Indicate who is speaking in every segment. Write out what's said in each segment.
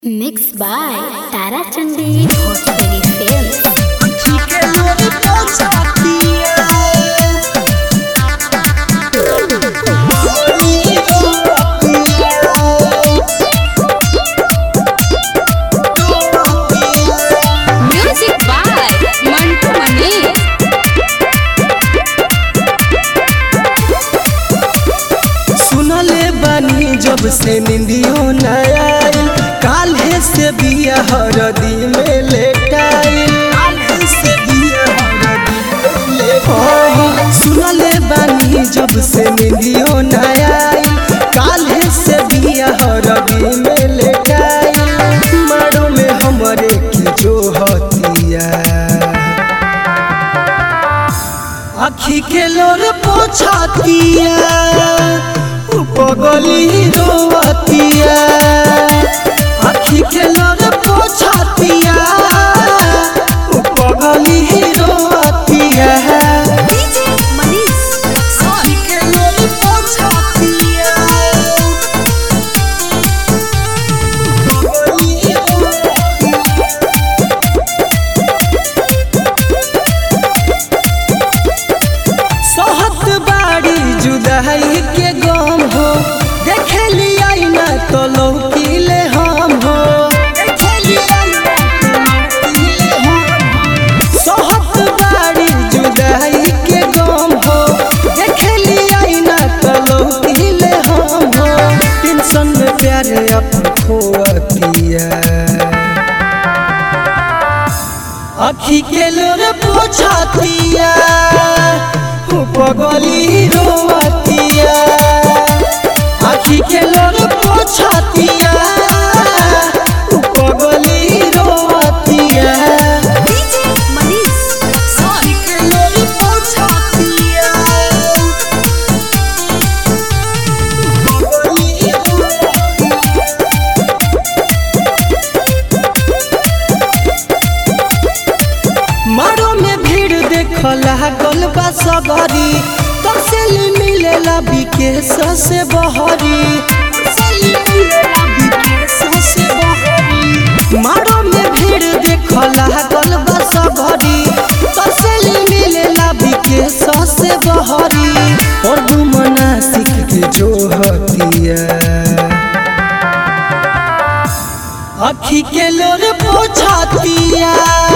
Speaker 1: Mixed by Tara Chandi Bhojpuri Films. Music by Mantu Mani.
Speaker 2: सुनले बानी जब से निंदियो न आइल काल्हे से बिया हरदी में लेटाइल काल्हे से बिया हरदी में लेटाइल सुनले बानी जब से निंदियो न आइल काल्हे से बिया हरदी में लेटाइल मारो में हमरे की जो हतिया आखी के लोर पोछातिया पगली रोवतिया आखी के लोर पोछातिया पगली रोवतिया आखी के लोर पोछातिया पगली रोवतिया सहत बाड़ी जुदाई के गम हो देखे लिया ना तो लौकीले हम हो सहत बाड़ी जुदाई के गम हो देखे लिया ना तो लौकीले हम हो टेंशन में प्यारे अपन खोतिया आखी के लोर पोछातिया पगली रोवतिया आखी के लोर पोछातिया पगली रोवतिया आखी के लोर पोछातिया पगली रोवतिया मारो में भीड़ देखला गलबा सबरी तसेली मिलेला विकेश से बहरी तसेली मिलेला विकेश से बहरी मारो में भीड़ देखला गलबा सबरी तसेली मिलेला विकेश से बहरी और दुमना सीख के जो हतिया आखी के लोर पोछातिया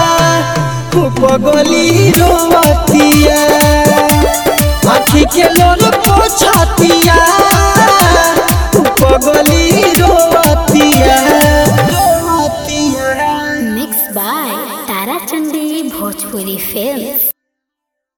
Speaker 2: पगली रोवतिया आखी के लोर पोछातिया पगली रोवतिया रोवतिया
Speaker 1: Mixed by Tara Chandi Bhojpuri Films.